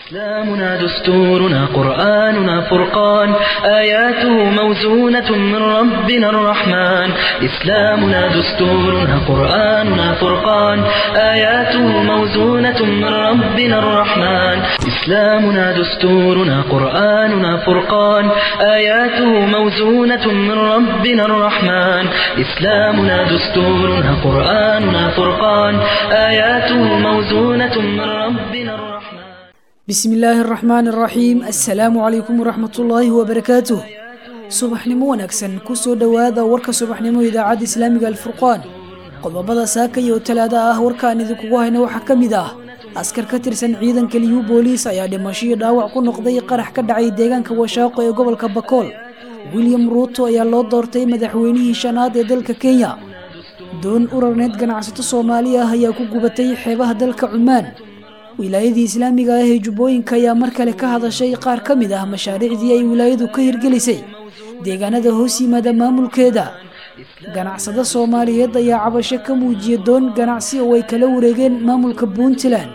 إسلامنا دستورنا قرآننا فرقان آياته موزونة من ربنا الرحمن إسلامنا دستورنا قرآننا فرقان آياته موزونة من ربنا الرحمن إسلامنا دستورنا قرآننا فرقان آياته موزونة من ربنا الرحمن إسلامنا دستورنا قرآننا فرقان آياته موزونة من ربنا الرحمن بسم illaahi araxmaan araxiim assalaamu calaykum waraxmat ullaahi wabarakaatuh subaxnimo wanaagsan kusoo dhowaada warka subaxnimo idaacadda islaamiga alfurqaan qodobada saaka iyo talaada ah warkaan idinkugu hayna waxaa ka mid ah askar ka tirsan ciidanka liyu booliis ayaa dhimasho iyo dhaawac ku noqday qarax ka dhacay deegaanka washaaqo ee gobolka bakool william ruuto ayaa loo doortay madaxweynihii shanaad ee dalka kenya doon urarneed ganacsato soomaali ah ayaa ku gubatay xeebaha dalka cumaan wilaayadii islaamiga ah ee jubbooyinka ayaa mar kale ka hadashay qaar ka mid ah mashaariicdii ay wilaayadu ka hirgelisay deegaanada hoos yimaada maamulkeeda ganacsado soomaaliyeed ayaa cabasho ka muujiya doon ganacsi oo ay kala wareegeen maamulka puntland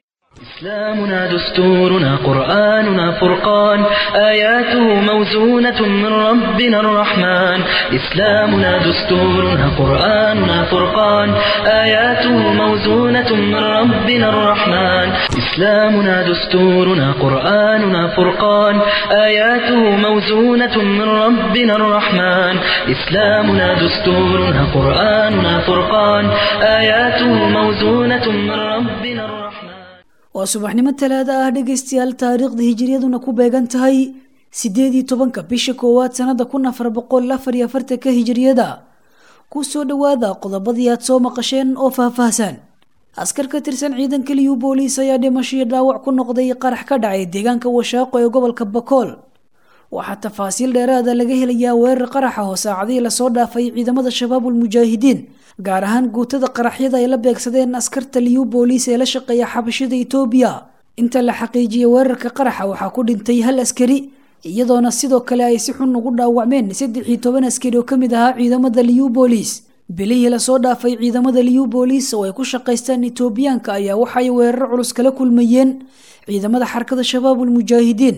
إسلامنا دستورنا قرآننا فرقان آياته موزونة من ربنا الرحمن إسلامنا دستورنا قرآننا فرقان آياته موزونة من ربنا الرحمن إسلامنا دستورنا قرآننا فرقان آياته موزونة من ربنا الرحمن إسلامنا دستورنا قرآننا فرقان آياته موزونة من ربنا الرحمن waa subaxnimo talaada ah dhegaystayaal taariikhda hijiriyaduna ku beegan tahay sideed iyo tobanka bisha koowaad sanada kun afar boqol afar iyo afartanka hijiriyada kusoo dhowaada qodobadii aad soo maqasheen oo faahfaahsan askar ka tirsan ciidanka liyu booliis ayaa dhimasho iyo dhaawac ku noqday qarax ka dhacay deegaanka washaaqo ee gobolka bakool waxaa tafaasiil dheeraada laga helayaa weerar qaraxa oo saacadihii lasoo dhaafay ciidamada shabaabul mujaahidiin gaar ahaan guutada qaraxyada ay la beegsadeen askarta liyu booliis ee la shaqeeya xabashida itoobiya inta la xaqiijiyay weerarka qaraxa waxaa ku dhintay hal askari iyadoona sidoo kale ay si xun ugu dhaawacmeen saddex iyo toban askari oo kamid ahaa ciidamada liyu booliis bilihii lasoo dhaafay ciidamada liyu booliis oo ay ku shaqaystaan itoobiyaanka ayaa waxay weerar culus kala kulmayeen ciidamada xarakada shabaabul mujaahidiin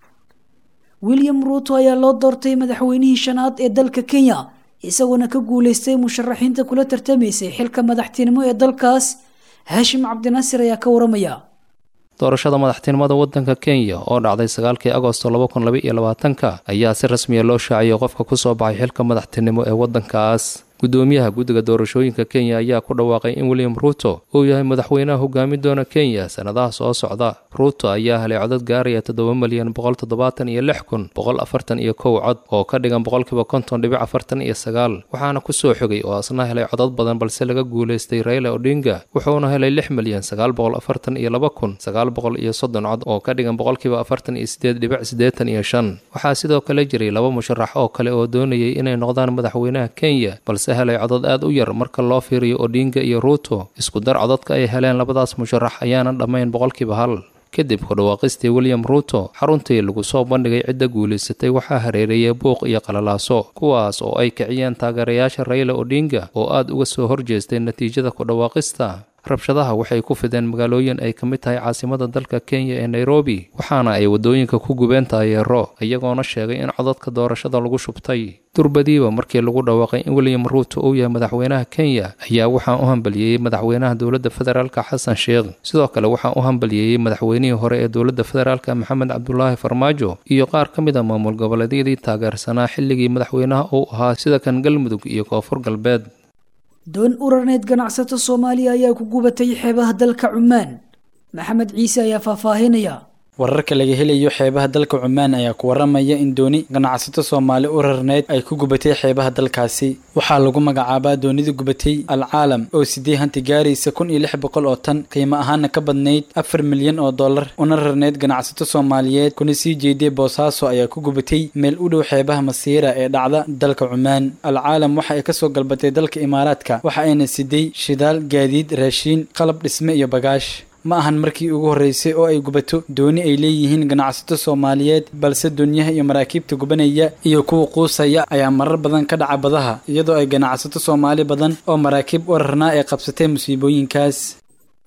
william ruuto ayaa loo doortay madaxweynihii shanaad ee dalka kenya isagoona ka guuleystay musharaxiinta kula tartamaysay xilka madaxtinimo ee dalkaas haashim cabdinasir ayaa ka waramaya doorashada madaxtinimada waddanka kenya oo dhacday sagaalkii agosto laba kun laba iyo labaatanka ayaa si rasmiya loo shaaciyay qofka kusoo baxay xilka madaxtinimo ee waddankaas gudoomiyaha guddiga doorashooyinka kenya ayaa ku dhawaaqay in william ruuto uu yahay madaxweynaha hogaami doona kenya sannadaha soo socda ruuto ayaa helay codad gaaraya toddoba milyan boqol toddobaatan iyo lix kun boqol afartan iyo kow cod oo ka dhigan boqolkiiba konton dhibic afartan iyo sagaal waxaana ku soo xogay oo asna helay codad badan balse laga guulaystay raila odinga wuxuuna helay lix milyan sagaal boqol afartan iyo laba kun sagaal boqol iyo soddon cod oo ka dhigan boqolkiiba afartan iyo sideed dhibic siddeetan iyo shan waxaa sidoo kale jiray laba musharax oo kale oo doonayay inay noqdaan madaxweynaha kenya balse helay codad aad u yar marka loo fiiriyo odinga iyo ruuto isku dar codadka ay heleen labadaas musharax ayaana dhammayn boqolkiiba hal kadib ku dhawaaqistii william ruuto xaruntii lagu soo bandhigay cidda guulaysatay waxaa hareereeyay buuq iyo qalalaaso kuwaas oo ay kiciyeen taageerayaasha raila odinga oo aad uga soo horjeestay natiijada ku dhawaaqista rabshadaha waxay ku fideen magaalooyin ay ka mid tahay caasimada dalka kenya ee nairobi waxaana ay waddooyinka ku gubeen taayeero iyagoona sheegay in codadka doorashada lagu shubtay durbadiiba markii lagu dhawaaqay in william ruuto uu yahay madaxweynaha kenya ayaa waxaa u hambalyeeyey madaxweynaha dowladda federaalka xasan sheekh sidoo kale waxaa u hambalyeeyey madaxweynihii hore ee dowladda federaalka maxamed cabdulaahi farmaajo iyo qaar ka mid a maamul goboleedyadii taageersanaa xilligii madaxweynaha uu ahaa sida kan galmudug iyo koonfur galbeed doon urarneed ganacsato soomaaliya ayaa ku gubatay xeebaha dalka cumaan maxamed ciise ayaa faahfaahinaya wararka laga helayo xeebaha dalka cumaan ayaa ku waramaya in dooni ganacsato soomaali u rarneyd ay ku gubatay xeebaha dalkaasi waxaa lagu magacaabaa doonida gubatay alcaalam oo sidee hanti gaaraysa kun iyo lix boqol oo tan qiimo ahaana ka badnayd afar milyan oo dollar una rarneyd ganacsato soomaaliyeed kuna sii jeeday boosaaso ayaa ku gubatay meel u dhow xeebaha masiira ee dhacda dalka cumaan alcaalam waxa ay kasoo galbatay dalka imaaraadka waxa ayna siday shidaal gaadiid raashiin qalab dhisme iyo bagaash ma ahan markii ugu horreysay oo ay gubato dooni ay leeyihiin ganacsato soomaaliyeed balse doonyaha iyo maraakiibta gubanaya iyo kuwa quusaya ayaa marar badan ka dhaca badaha iyadoo ay ganacsato soomaali badan oo maraakiib u rarnaa ay qabsatay musiibooyinkaas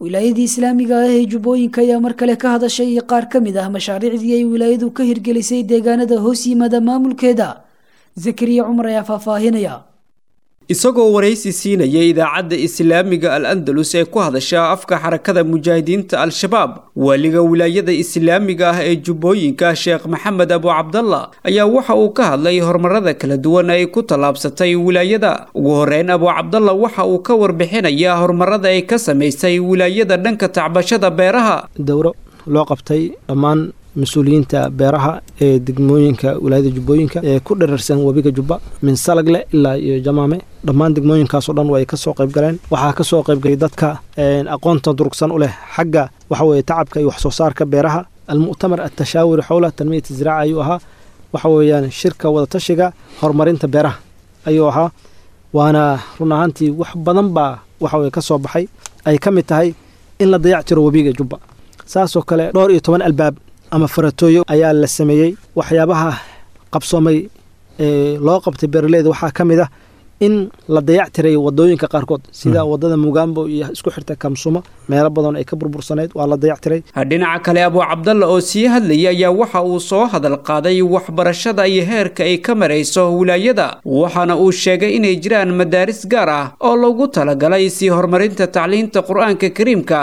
wilaayadii islaamiga ah ee jubbooyinka ayaa mar kale ka hadashay qaar ka mid ah mashaariicdii ay wilaayadu ka hirgelisay deegaanada hoos yimaada maamulkeeda zakariya cumar ayaa faahfaahinaya isagoo waraysi siinaya idaacadda islaamiga al andalus ee ku hadasha afka xarakada mujaahidiinta al-shabaab waaliga wilaayada islaamiga ah ee jubbooyinka sheekh maxamed abu cabdalla ayaa waxa uu ka hadlay horumarada kala duwan ay ku tallaabsatay wilaayada ugu horeyn abu cabdalla waxa uu ka warbixinayaa horumarada ay ka samaysay wilaayada dhanka tacbashada beeraha dowro loo qabtay dhammaan mas-uuliyiinta beeraha ee degmooyinka wilaayada jubbooyinka ee ku dherarsan webiga jubba min salagle ilaa iyo jamaame dhammaan degmooyinkaasoo dhan way ka soo qayb galeen waxaa ka soo qaybgalay dadka aqoonta durugsan u leh xagga waxa weeye tacabka iyo waxsoo saarka beeraha almu'tamar atashaawuri xowla tanmiyat ziraaca ayuu ahaa waxa weeyaan shirka wadatashiga horumarinta beeraha ayuu ahaa waana run ahaantii wax badan baa waxa weye ka soo baxay ay ka mid tahay in la dayac tiro webiga jubba saasoo kale dhowr iyo toban albaab ama faratooyo ayaa la sameeyey waxyaabaha qabsoomay ee loo qabtay beeraleyda waxaa ka mid ah in la dayac tiray wadooyinka qaarkood sida wadada mugambo iyo isku xirta kamsumo meelo badan ay ka burbursaneyd waa la dayac tiray dhinaca kale abu cabdalla oo sii hadlayay ayaa waxa uu soo hadal qaaday waxbarashada iyo heerka ay ka marayso wilaayada waxaana uu sheegay inay jiraan madaaris gaar ah oo lagu talagalay sii horumarinta tacliinta qur-aanka kariimka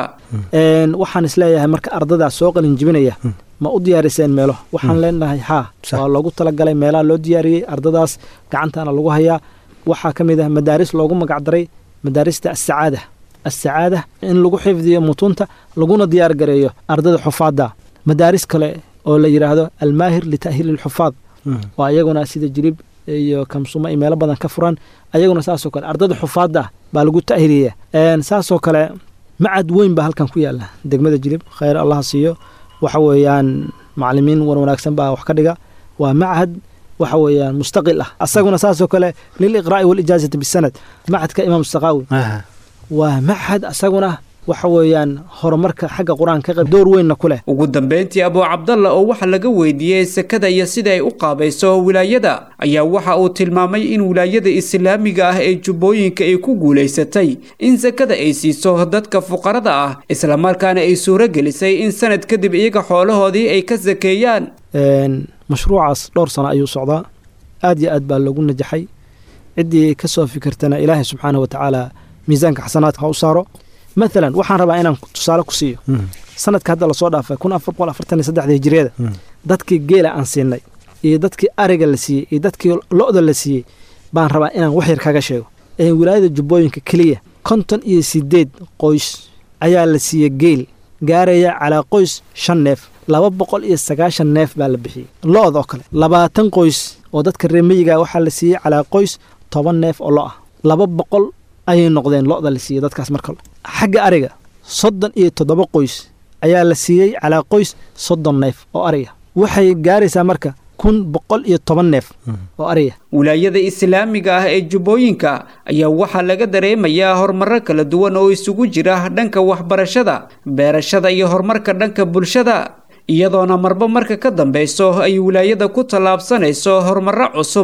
waxaan isleeyahay marka ardadaas soo qalin jibinaya ma u diyaariseen meelo waxaan leenahay haa waa loogu talagalay meelaha loo diyaariyey ardadaas gacantaana lagu hayaa waxaa ka mid ah madaaris loogu magacdaray madaarista asacaada asacaada in lagu xifdiyo mutuunta laguna diyaar gareeyo ardada xufaadda madaaris kale oo la yidhaahdo almaahir lita'hiili lxufaad oo ayaguna sida jirib iyo kamsumo ay meelo badan ka furan ayaguna saasoo kale ardada xufaadda baa lagu ta'hiliya saasoo kale macad weyn baa halkan ku yaala degmada jirib khayr allaha siiyo waxa weeyaan macalimiin wan wanaagsan baa wax ka dhiga waa machad waxa weeyaan mustaqil ah asaguna saasoo kale liliqraa'i walijaazati bisanad machadka imaam saqaawi waa machad asaguna waxa weeyaan horumarka xagga qur-aanka qayb door weynna ku leh ugu dambeyntii abu cabdalla oo waxa laga weydiiyey sekada iyo sida ay u qaabayso wilaayada ayaa waxa uu tilmaamay in wilaayada islaamiga ah ee jubbooyinka ay ku guulaysatay in sekada ay siiso dadka fuqarada ah islamarkaana ay suuro gelisay in sanad kadib iyaga xoolahoodii ay ka sakeeyaan mashruucaas dhowr sano ayuu socdaa aad iyo aad baa loogu najaxay ciddii ka soo fikirtana ilaahay subxaana wa tacaala miisaanka xasanaadka ha u saaro maalan waxaan rabaa inaan tusaale ku siiyo sanadka hadda lasoo dhaafay kun afar boqol afartan iyo saddexda hijiriyada dadkii geela aan siinay iyo dadkii ariga la siiyey iyo dadkii lo-da la siiyey baan rabaa inaan wax yar kaga sheego ee wilaayada jubbooyinka keliya konton iyo sideed qoys ayaa la siiyey geel gaaraya calaa qoys shan neef laba boqol iyo sagaashan neef baa la bixiyey lo-da oo kale labaatan qoys oo dadka reemiyiga waxaa la siiyey calaa qoys toban neef oo lo ah laba boqol ayay noqdeen lo-da la siiyey dadkaas markale xagga ariga soddon iyo toddoba qoys ayaa la siiyey calaa qoys soddon neef oo ariga waxay gaaraysaa marka kun boqol iyo toban neef oo ariga wilaayada islaamiga ah ee jubbooyinka ayaa waxaa laga dareemayaa horumaro kala duwan oo isugu jira dhanka waxbarashada beerashada iyo horumarka dhanka bulshada iyadoona marba marka ka dambeyso ay wilaayada ku tallaabsanayso horumaro cusub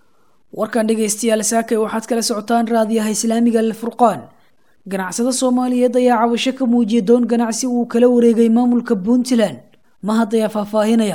warkan dhegaystayaal saakay waxaad kala socotaan raadiyaha islaamiga alfurqaan ganacsado soomaaliyeed ayaa cabasho ka muujiyay doon ganacsi uu kala wareegay maamulka puntland mahad ayaa faahfaahinaya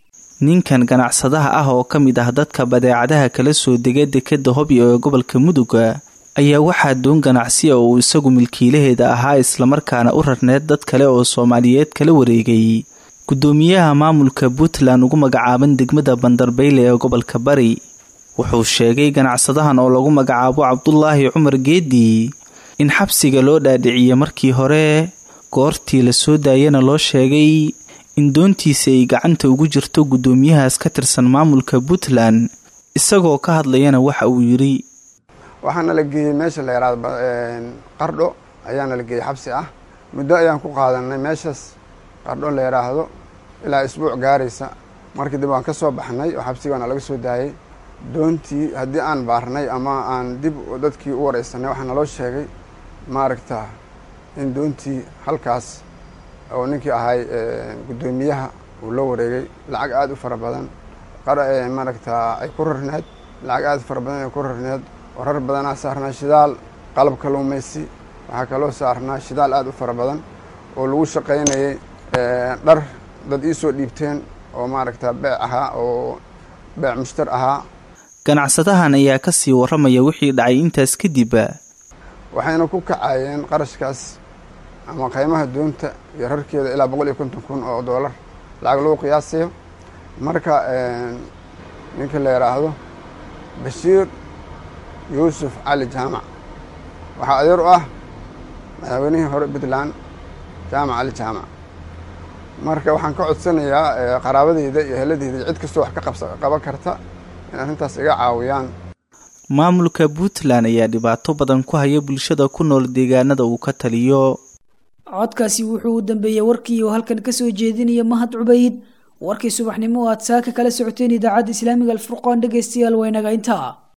ninkan ganacsadaha ah oo ka mid ah dadka badeecadaha kala soo dega dekeda hobyo ee gobolka muduga ayaa waxaa doon ganacsi oo uu isagu milkiilaheeda ahaa islamarkaana u rarneed dad kale oo soomaaliyeed kala wareegay gudoomiyaha maamulka puntland ugu magacaaban degmada bandarbeyle ee gobolka bari wuxuu sheegay ganacsadahan oo lagu magacaabo cabdulaahi cumar geedi in xabsiga loo dhaadhiciyey markii hore goortii la soo daayana loo sheegay in doontiisa ay gacanta ugu jirto guddoomiyahaas ka tirsan maamulka puntland isagoo ka hadlayana waxa uu yidhi waxaana la geeyey meesha la yaraado qardho ayaana la geeyey xabsi ah muddo ayaan ku qaadanay meeshaas qardho la yidhaahdo ilaa isbuuc gaaraysa markii dib waan ka soo baxnay oo xabsigaana laga soo daayey doontii haddii aan baarnay ama aan dib dadkii u wareysanay waxaa naloo sheegay maaragta in doontii halkaas oo ninkii ahay guddoomiyaha uu la wareegay lacag aada u fara badan maaragta ay ku rarneed lacag aada u fara badan ay ku rarneed oo rar badanaa saarnaa shidaal qalab kaluumaysi waxaa kaloo saarnaa shidaal aada u fara badan oo lagu shaqaynayay dhar dad iisoo dhiibteen oo maaragta beec ahaa oo beec mushtar ahaa ganacsadahan ayaa ka sii warramaya wixii dhacay intaas kadib waxayna ku kacayeen qarashkaas ama qiimaha doonta iyo rarkeeda ilaa boqol iyo konton kun oo doolar lacag lagu qiyaasayo marka ninka la yidhaahdo bashiir yuusuf cali jaamac waxaa adeer u ah madaxweynihii hore puntland jaamac cali jaamac marka waxaan ka codsanayaa qaraabadeyda iyo heladeyda cid kastoo wax ka qaban karta in arrintaas iga caawiyaan maamulka puntland ayaa dhibaato badan ku haya bulshada ku nool deegaanada uu ka taliyo codkaasi wuxuu u dambeeyey warkii oo halkan kasoo jeedinaya mahad cubayd warkii subaxnimo oo aad saaka kala socoteen idaacadda islaamiga alfurqaan dhegeystayaal waynaga intaa